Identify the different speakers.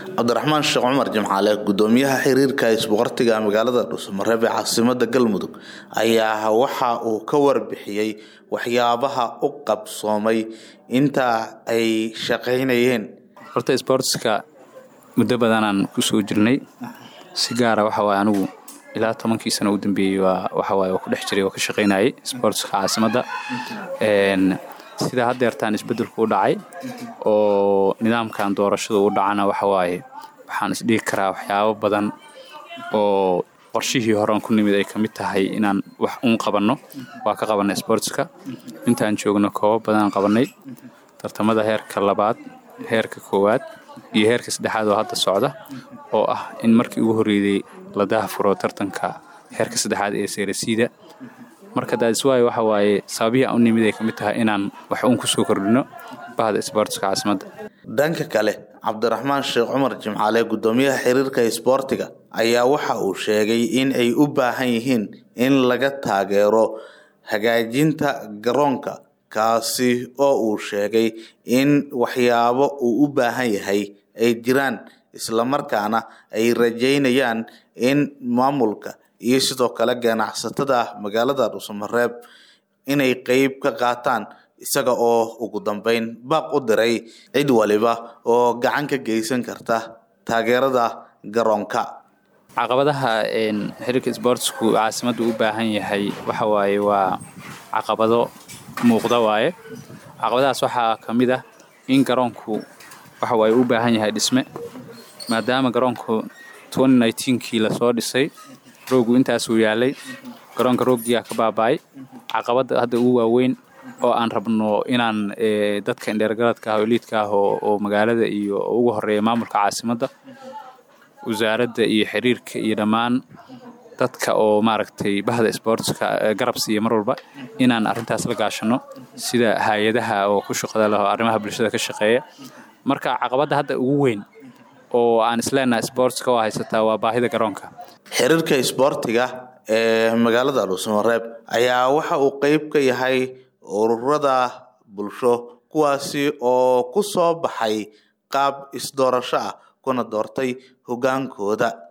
Speaker 1: cabdiraxmaan sheekh cumar jimcaale gudoomiyaha xiriirka isboqortiga magaalada dhuusamareeb ee caasimada galmudug ayaa waxa uu ka warbixiyey waxyaabaha u qabsoomay inta ay shaqaynayeen
Speaker 2: horta sboortska muddo badanaan kusoo jirnay si gaara waxawaay anigu ilaa tobankii sano u dambeeyey waxawaay ku dhex jiray oo ka shaqaynayay sboortska caasimadda sida haddeertaan isbeddelku u dhacay oo nidaamkan doorashadu u dhacana waxawaaye waxaan isdhigi karaa waxyaabo badan oo qorshihii horean ku nimid ay ka mid tahay inaan wax uun qabanno waa ka qabannay sboortska intaan joogno koobo badanaan qabannay tartamada heerka labaad heerka koowaad iyo heerka saddexaad oo hadda socda oo ah in markii ugu horreeyey la dahafuro tartanka heerka saddexaad ee seerasiida marka daadiswaayo waxa waaye sababihii aan u nimid ay ka mid tahay inaan wax uun kusoo kordhino bahda isboortiska caasimadda
Speaker 1: dhanka kale cabdiraxmaan sheekh cumar jimcaale gudoomiyaha xiriirka isboortiga ayaa waxa uu sheegay in ay u baahan yihiin in laga taageero hagaajinta garoonka kaasi oo uu sheegay in waxyaabo uu u baahan yahay ay jiraan islamarkaana ay rajaynayaan in maamulka iyo sidoo kale ganacsatada magaalada dhuusamareeb inay qeyb ka qaataan isaga oo ugu dambeyn baaq u diray cid waliba oo gacan ka geysan karta taageerada garoonka
Speaker 2: caqabadaha xiriirka sboortsku caasimaddu u baahan yahay waxa waaye waa caqabado muuqda waaye caqabadahaas waxaa ka mid ah in garoonku waxa waaye u baahan yahay dhisme maadaama garoonku kii lasoo dhisay roogu intaasuu yaalay garoonka rooggiyaa ka baaba'ay caqabadda hadda ugu waaweyn oo aan rabno inaan dadka indheergaradka ah oo liidka ah oo magaalada iyo ugu horeeya maamulka caasimadda wasaaradda iyo xiriirka iyo dhammaan dadka oo maaragtay bahda sboortska garab siiya mar walba inaan arrintaas la gaashano sida hay-adaha oo ku shaqada leh oo arrimaha bulshada ka shaqeeya marka caqabadda hadda ugu weyn oo aan isleenaha sboortska oo haysataa waa baahida garoonka
Speaker 1: xiriirka isboortiga ee magaalada dhuusamareeb ayaa waxa uu qeyb ka yahay ururada bulsho kuwaasi oo ku soo baxay qaab isdoorasho ah kuna doortay hoggaankooda